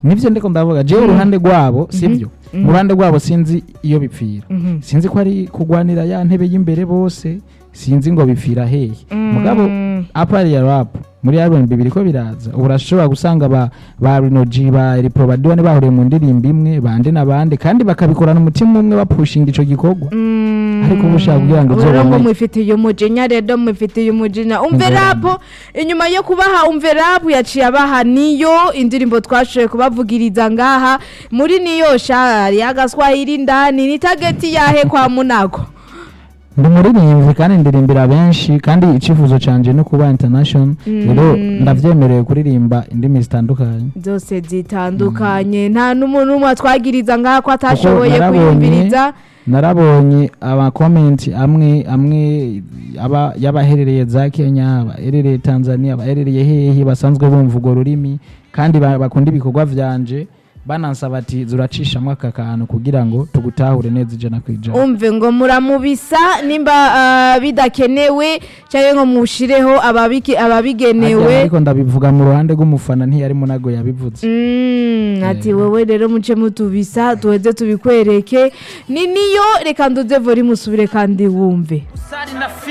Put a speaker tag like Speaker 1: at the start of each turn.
Speaker 1: nivyo ndiko ndavuga jewe uruhande rwabo sivyo mu ruhande rwabo sinzi iyo bipfira
Speaker 2: Mhm.
Speaker 1: sinzi ko ari kugwanira ya ntebe y'imbere bose sinzi ngo bipfira hehe mugabo apari ya rap muri album bibiri ko biraza ubu urashobora gusanga ba ba Rinoji ba Reprobadiwa ne bahuriye mu ndirimbo imwe bande n'abandi kandi bakabikorana umutima umwe bapushinga ico gikorwa ariko ubu ushaka kugira ngo
Speaker 2: rero ngo
Speaker 1: uzobone
Speaker 2: mwifitiye umujinya rero mwifitiye umujinya umve
Speaker 1: Umve
Speaker 2: rapu inyuma yo kubaha umve rapu yaciye abaha niyo indirimbo twashoboye kubavugiriza ngaha muri niyo shari agaswahili ndani ni tageti yahe kwa munago
Speaker 1: ndi umuririmbyi kandi ndirimbira benshi kandi icyifuzo canje no kuba international rero ndavyemerewe kuririmba indimi zitandukanye
Speaker 2: zose zitandukanye nta n'umuntu n'umwe atwagiriza ngaha ko atashoboye
Speaker 1: narabonye-
Speaker 2: kuyumviriza
Speaker 1: narabonye amakomenti amwe amwe aba y'abaherereye za kenya abaherereye tanzania abaherereye hehe basanzwe bumva urwo rurimi kandi ba- bakunda ibikorwa vyanje banansaba ati zuracishamwo aka kantu kugira ngo tugutahure neza ijana ku ijana
Speaker 2: umve ngo muramubisa nimba ah, bidakenewe cyangwa ngo mushireho ababiki-
Speaker 1: Ariko-
Speaker 2: ababigenewe
Speaker 1: ariko ndabivuga mu ruhande rw'umufana ntiyari munago yabivuze
Speaker 2: Mm, ati wowe rero muce mutubisa tuheze tubikwereke ni niyo reka nduze vori musubire kandi wumve